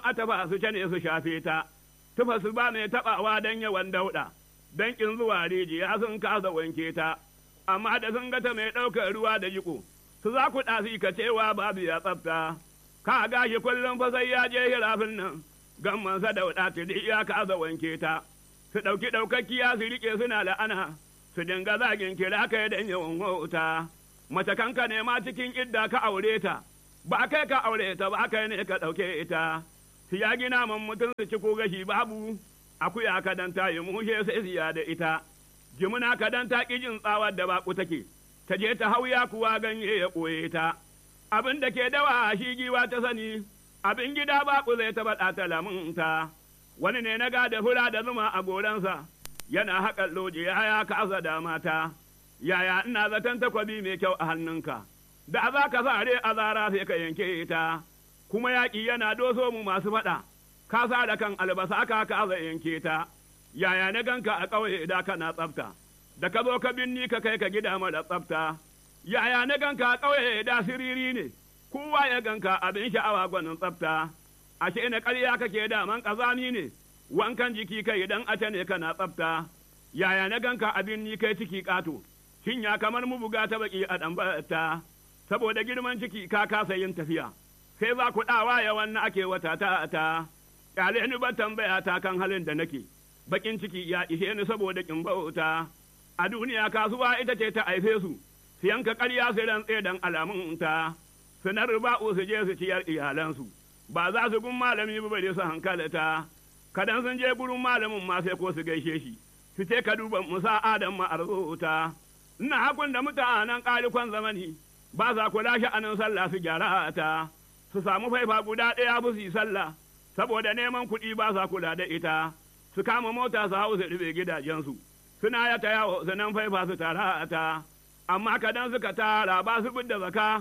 atafa su cane su shafe ta, tufa su ba mai taɓawa don yawan dauɗa, don ƙin zuwa rijiya sun kasa wanke ta, amma da sun gata mai ɗaukar ruwa da jiko, su za ku ɗasi ka cewa babu ya tsafta. Ka gashi kullum fa sai ya je hirafin nan, gammansa dauɗa tiri ya kasa wanke ta. Su ɗauki ɗaukakkiya su riƙe suna la'ana, su dinga zagin kira kai don yawan wauta. Mace kanka ne ma cikin idda ka aure ta, ba kai ka aure ta ba kai ne ka ɗauke ita. Su ya gina man mutum su ci ko gashi babu, akuya ka dan ta yi mushe sai siya da ita. Jimina ka dan ta ƙi jin tsawar da baƙu take, ta je ta hauya kuwa ganye ya ɓoye ta. Abin da ke dawa shi giwa ta sani, abin gida baƙu zai taɓa ɗata lamunta. Wani ne na gada fura da zuma a goransa, yana haƙar lojiya ya kasa da mata. Yaya ina zaton takwabi mai kyau a hannunka, da za ka sa a zara sai ka yanke ta, kuma yaƙi yana doso mu masu faɗa, ka sa da kan albasa ka kasa yanke ta. Yaya na ganka a ƙauye da kana tsafta, da ka zo ka binni ka kai ka gida mara tsafta. Yaya na ganka a ƙauye da siriri ne, kowa ya ganka abin sha'awa gwanin tsafta. Ashe na ƙarya kake daman ƙazami ne, wankan jiki kai idan ace ne kana tsafta. Yaya na ganka abin ni kai ciki ƙato, cinya kamar mu buga ta baki a ɗan saboda girman ciki ka kasa yin tafiya. Sai za ku ɗawa ya wannan ake wata ta ta, ƙyale ni ban tambaya ta kan halin da nake. Bakin ciki ya ishe ni saboda kin bauta. A duniya kasuwa ita ce ta haife su, su yanka ƙarya su rantse dan alamun ta. Su na riba'u su je su ciyar iyalansu. Ba za su gun malami ba bare su hankalata. Kadan sun je gurin malamin ma sai ko su gaishe shi. Su ce ka duba musa adam ma arzuta. Ina hakun da mutanen ƙalikon zamani. Ba za ku lashe anan sallah su gyara ta. Su samu faifa guda ɗaya bu su yi sallah. Saboda neman kuɗi ba sa kula da ita. su kama mota su hau su rufe gidajensu suna ya ta yawo su nan faifa su tara ta amma kadan suka tara ba su da zaka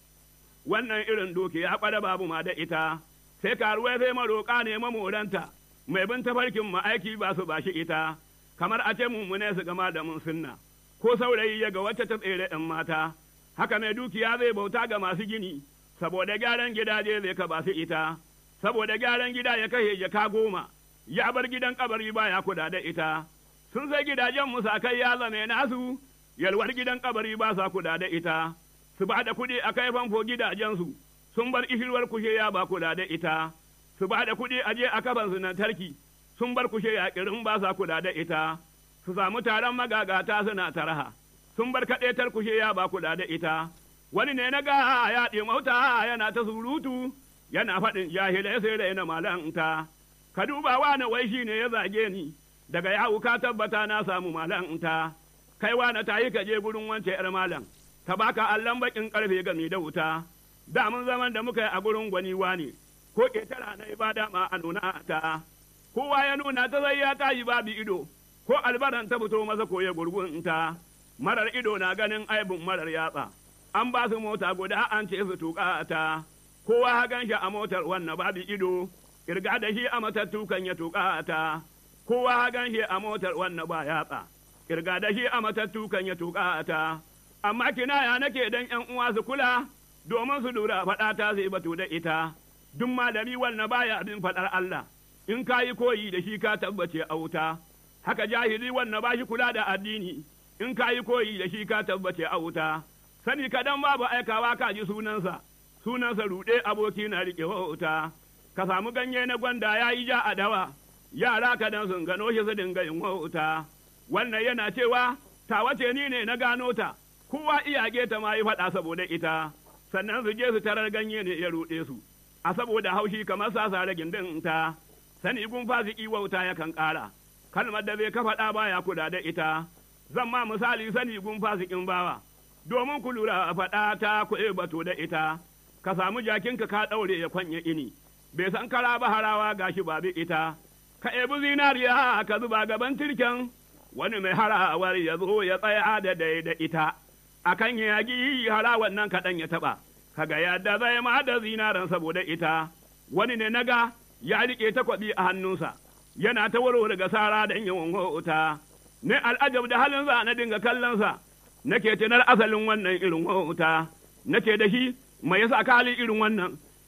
wannan irin doki ya kwada babu ma da ita sai karuwa sai maroƙa ne mamoranta mai bin tafarkin mu aiki ba su bashi ita kamar a ce mummune su gama da mun sunna ko saurayi ya ga wacce ta tsere ɗan mata haka mai dukiya zai bauta ga masu gini saboda gyaran gidaje zai ka ba su ita saboda gyaran gida ya kashe jaka goma ya bar gidan kabari baya kuda da ita, sun sai gidajen musakai ya zame nasu, yalwar gidan kabari ba sa kuda da ita, su ba da kuɗi a kai famfo gidajensu, sun bar ishirwar kushe ya ba kula da ita, su ba da kuɗi a je a kafan su tarki, sun bar kushe ya kirin ba sa kula da ita, su samu taron magagata suna taraha, sun bar kaɗetar kushe ya ba kula da ita, wani ne na ga ya ɗimauta yana ta surutu, yana faɗin jahilai sai da yana malanta. ka duba wani wai shi ne ya zage ni, daga yawu ka tabbata na samu malanta, kai wani ta yi ka je gurin wance ‘yar malam, ta baka allon bakin karfe gami da wuta, da mun zaman da muka yi a gurin gwani wani, ko ƙetara na ibada ma a nuna ta, kowa ya nuna ta zai ya tayi babu ido, ko albaran ta fito masa ko ya gurgunta, marar ido na ganin aibin marar yatsa, an ba su mota guda an ce su tuƙa ta, kowa hagan shi a motar wannan babu ido, kirga da shi a matattu kan ya tuƙa ta, kowa gan shi a motar wannan ba yatsa, kirga da shi a matattu kan ya tuƙa ta, amma kinaya nake dan ’yan uwa su kula, domin su lura faɗa ta zai batu da ita, duk malami wannan baya abin faɗar Allah, in ka yi koyi da shi ka tabbace a wuta, haka jahili wannan ba shi kula da addini, in ka yi koyi da shi ka tabbace a wuta, sani kadan babu aikawa ka ji sunansa, sunansa ruɗe aboki na riƙe wuta. ka samu ganye na gwanda ya yi ja a dawa, yara ka dan sun gano shi su dinga yin wauta. Wannan yana cewa, ta wace ni ne na gano ta, kowa iyage ta ma yi faɗa saboda ita, sannan su je su tarar ganye ne ya ruɗe su, a saboda haushi kamar sasa da gindin ta, sani gun fasiki wauta yakan ƙara, kalmar da zai ka faɗa baya kula da ita, zan ma misali sani gun fasikin bawa, domin ku lura faɗa ta kuɗe bato da ita, ka samu jakinka ka ɗaure ya kwanye ini. bai san kara ba harawa gashi ba bi ita, ka ebi zinariya ka zuba gaban tirken, wani mai harawar ya zo ya tsaya da dai da ita, a kan yagi harawan nan kaɗan ya taɓa, kaga yadda zai ma da zinaran saboda ita, wani ne naga ya riƙe takwabi a hannunsa, yana ta warware ga sara da yawan wauta, ne al'ajab da halinsa na dinga kallonsa, nake tunar asalin wannan irin wauta, nake da shi mai yasa kali irin wannan,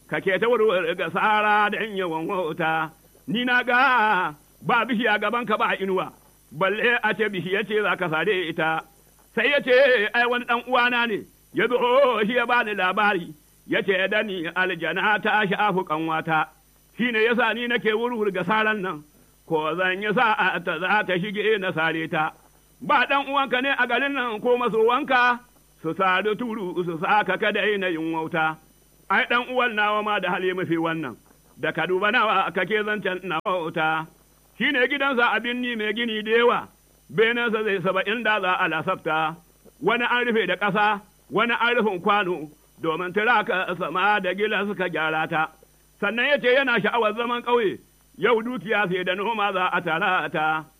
ka ke ta warware ga sara da yawan wauta, ni na ga ba bishiya gaban ka ba inuwa, balle a ce bishiya ce za ka sare ita. Sai ya ce, ai wani ɗan uwana ne, ya zo shi ya bani labari, ya ce da ni aljana ta shafu kanwata, shi ne yasa ni nake wurwur ga saran nan, ko zan yi sa'a ta za ta shige na sare ta. Ba ɗan uwanka ne a garin nan ko masowanka, su sadu turu su saka kada na yin wauta. Ai ɗan uwan nawa ma da hali mafi wannan, da ka duba nawa kake zancen na wauta. Shi ne gidansa abin ni mai gini da yawa, benensa zai saba'in da za a lasafta, wani an rufe da ƙasa, wani an rufin kwano, domin tiraka sama da gila suka gyara ta. Sannan ya ce yana sha'awar zaman ƙauye, yau dukiya sai da noma za a tara ta.